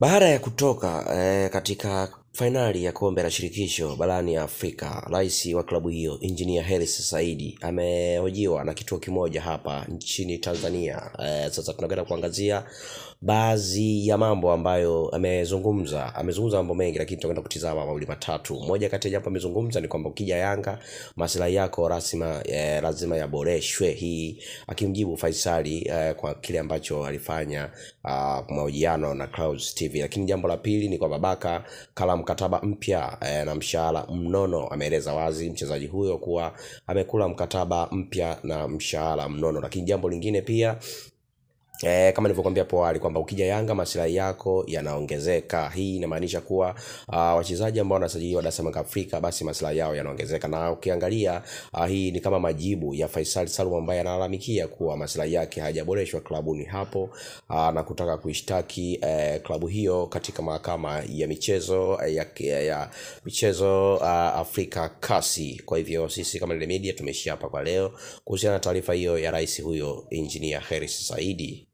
Baada ya kutoka eh, katika fainali ya kombe la shirikisho barani Afrika, rais wa klabu hiyo Engineer Hersi Saidi amehojiwa na kituo kimoja hapa nchini Tanzania. Eh, sasa tunakwenda kuangazia baadhi ya mambo ambayo amezungumza. Amezungumza mambo mengi, lakini tutakwenda kutizama mawili matatu. Moja kati ya jambo amezungumza ni kwamba ukija Yanga maslahi yako rasima eh, lazima yaboreshwe. Hii akimjibu Faisali eh, kwa kile ambacho alifanya uh, mahojiano na Clouds TV. Lakini jambo la pili ni kwamba Baka kala mkataba mpya eh, na mshahara mnono. Ameeleza wazi mchezaji huyo kuwa amekula mkataba mpya na mshahara mnono. Lakini jambo lingine pia E, kama nilivyokuambia hapo awali kwamba ukija Yanga maslahi yako yanaongezeka. Hii inamaanisha kuwa uh, wachezaji ambao wanasajiliwa Dar es Salaam Afrika basi maslahi yao yanaongezeka, na ukiangalia uh, hii ni kama majibu ya Faisal Salum ambaye analalamikia kuwa maslahi yake hayajaboreshwa klabuni hapo uh, na kutaka kuishtaki uh, klabu hiyo katika mahakama ya michezo uh, ya, ya, ya michezo uh, Afrika kasi. Kwa hivyo sisi kama Lile Media tumeishia hapa kwa leo kuhusiana na taarifa hiyo ya rais huyo Engineer Hersi Saidi.